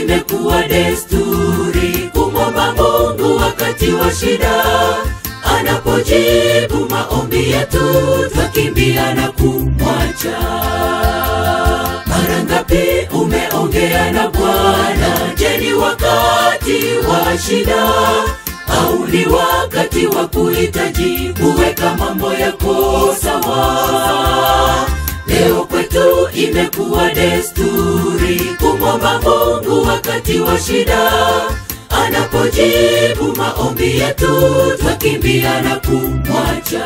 imekuwa desturi kumwomba Mungu wakati wa shida. Anapojibu maombi yetu, twakimbia na kumwacha. Mara ngapi umeongea na Bwana? Je, ni wakati wa shida au ni wakati wa kuhitaji kuweka mambo yako sawa? Leo kwetu imekuwa desturi kumwomba Mungu wakati wa shida. Anapojibu maombi yetu, twakimbia na kumwacha.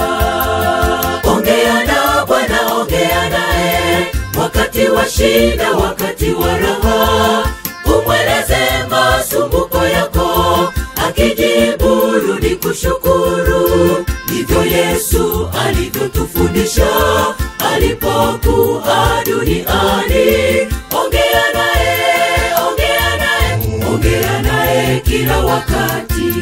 Ongea na Bwana, ongea naye wakati wa shida, wakati wa raha, umweleze masumbuko yako, akijibu rudi kushukuru. Ndivyo Yesu alivyotufundisha alipokuwa duniani. Ongea naye, ongea naye, ongea naye kila wakati.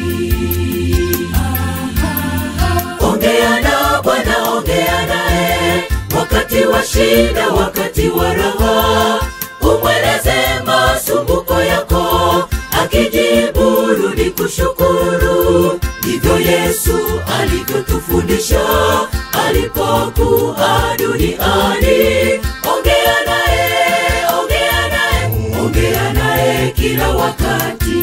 Ongea na Bwana, ongea naye wakati wa shida, wakati wa raha, umweleze masumbuko yako, akijibu rudi kushukuru. Ndivyo Yesu alivyotufundisha alipokuwa duniani. Ongea naye, ongea naye, ongea naye kila wakati.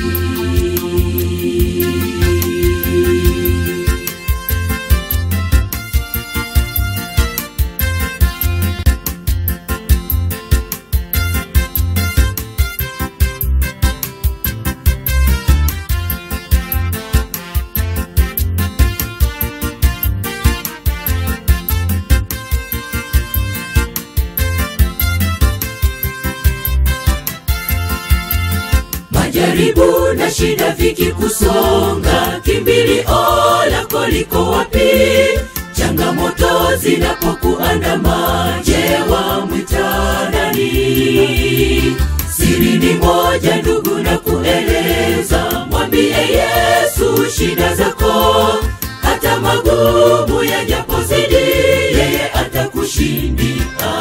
Majaribu na shida vikikusonga, kimbilio lako liko wapi? Changamoto zinapokuandama, je, wamwita nani? Siri ni moja, ndugu, na kueleza, mwambie Yesu shida zako, hata magumu yajapozidi, yeye atakushindia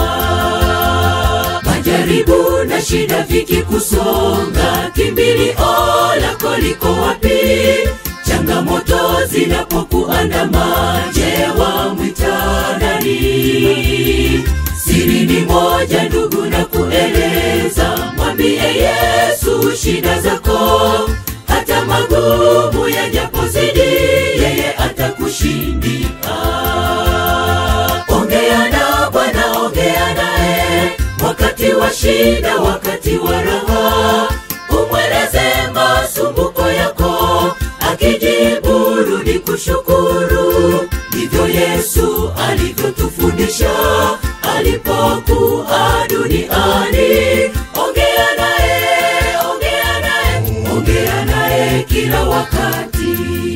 majaribu na shida vikikusonga, kimbilio lako liko wapi? Changamoto zinapokuandama, je, wamwita nani? Siri ni moja, ndugu, na kueleza, mwambie Yesu shida zako, hata magumu yajapozidi, yeye atakushindia. Ongea na Bwana, ongea naye wakati wa shida, wakati wa raha, umweleze masumbuko yako, akijibu rudi kushukuru. Ndivyo Yesu alivyotufundisha alipokuwa duniani. Ongea naye, ongea naye, ongea naye kila wakati.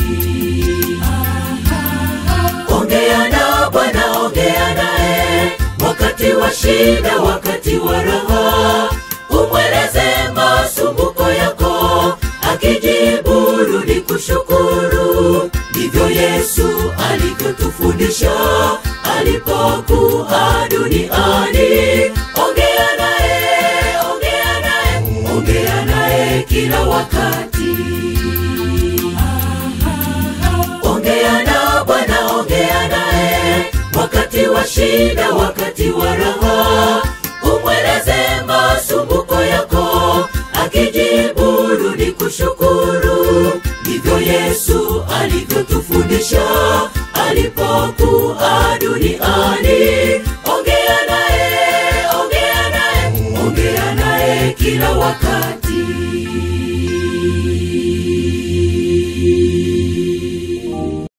Ongea na Bwana, ongea naye wakati wa shida, wakati wa raha, umweleze masumbuko yako, akijibu rudi kushukuru. Ndivyo Yesu alivyotufundisha alipokuwa duniani. Ongea naye, ongea naye, ongea naye kila wakati. Ongea na Bwana, ongea naye wakati wa shida, wakati wa raha, umweleze masumbuko yako, akijibu rudi kushukuru. Ndivyo Yesu alivyotufundisha alipokuwa duniani. Ongea naye, ongea naye, ongea naye kila wakati.